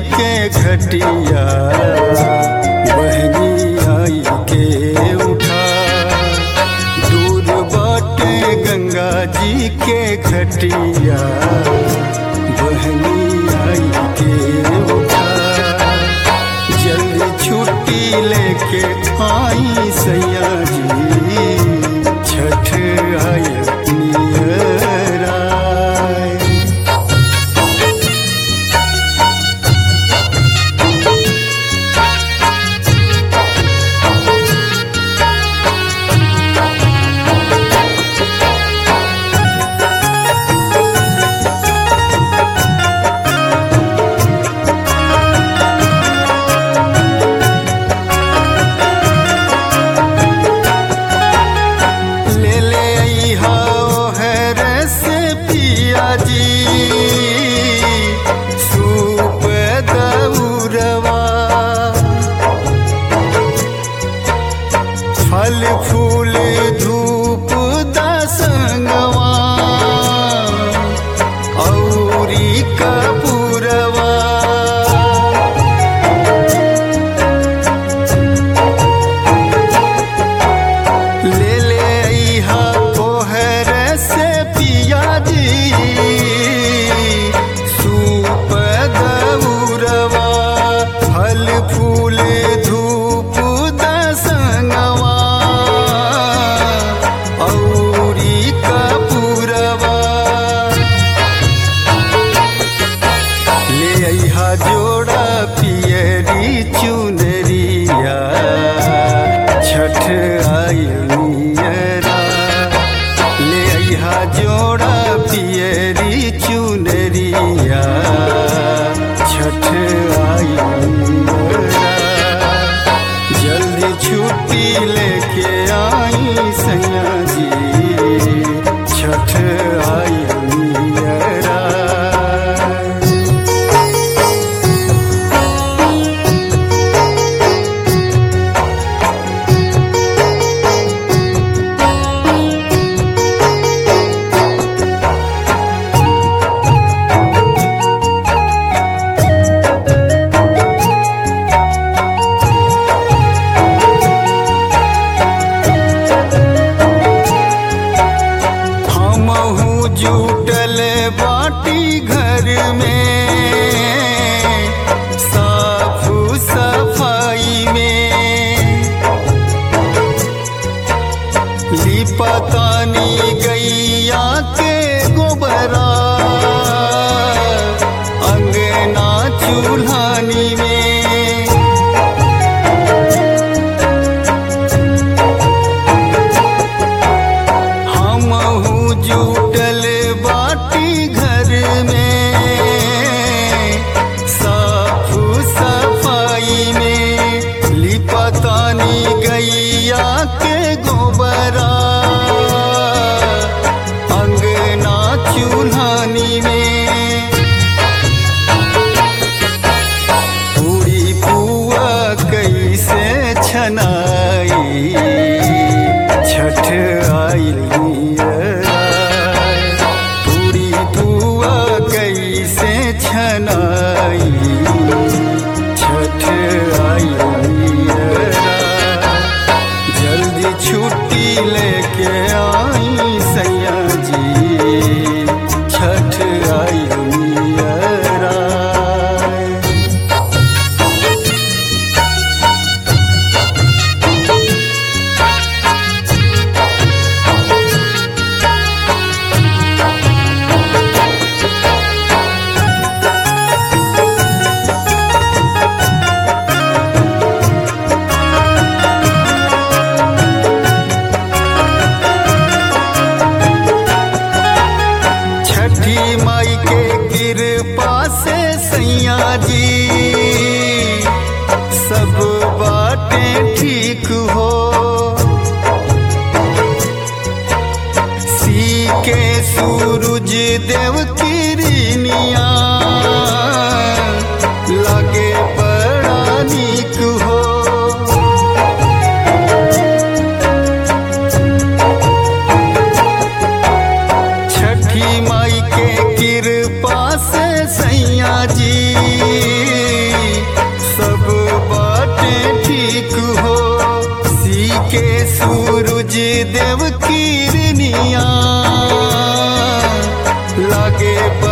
के घटिया बहनी आई के उठा दूर बाटे गंगा जी के घटिया बहनी आई के उठा जल्दी छुट्टी लेके आई सैया जी छठ आय नियर आय। ले ले अइहा ओहर से पिया जी सूप दौरवा फल फूल धूप दसंगवा औरी कपूरवा ले ले अइहा तोहर से पिया जी सूप दौरवा फल फूल धूप दसंगवा औरी कपूरवा ले अइहा जोड़ा पियरी चुनरिया छठ आयरा ले अइहा जोड़ा पियरी चुनरिया छठ आयरा जल्दी छुट्टी लेके आई सैया जी छठ आयरा हमहू जुटल बाटी घर में साफ सफाई में लिपतानी गैया के गोबरा अंगना चूल्हानी में हमहू जुटल बाटी घर में साफ सफाई में लिपतानी गैया के गोबरा अंगना चूल्हानी में पूरी पुआ कैसे छनाई छठ आई पूरी पुआ कैसे छनाई छठ आई जल्दी छुट्टी लेके आई सैया जी छठ आई नियरा छठी माई के कृपा से सैया जी सब बातें ठीक हो सी के सूरज देव किरनिया लगे बड़ा नीक हो छठी माई के कृपा से सैया जी लागे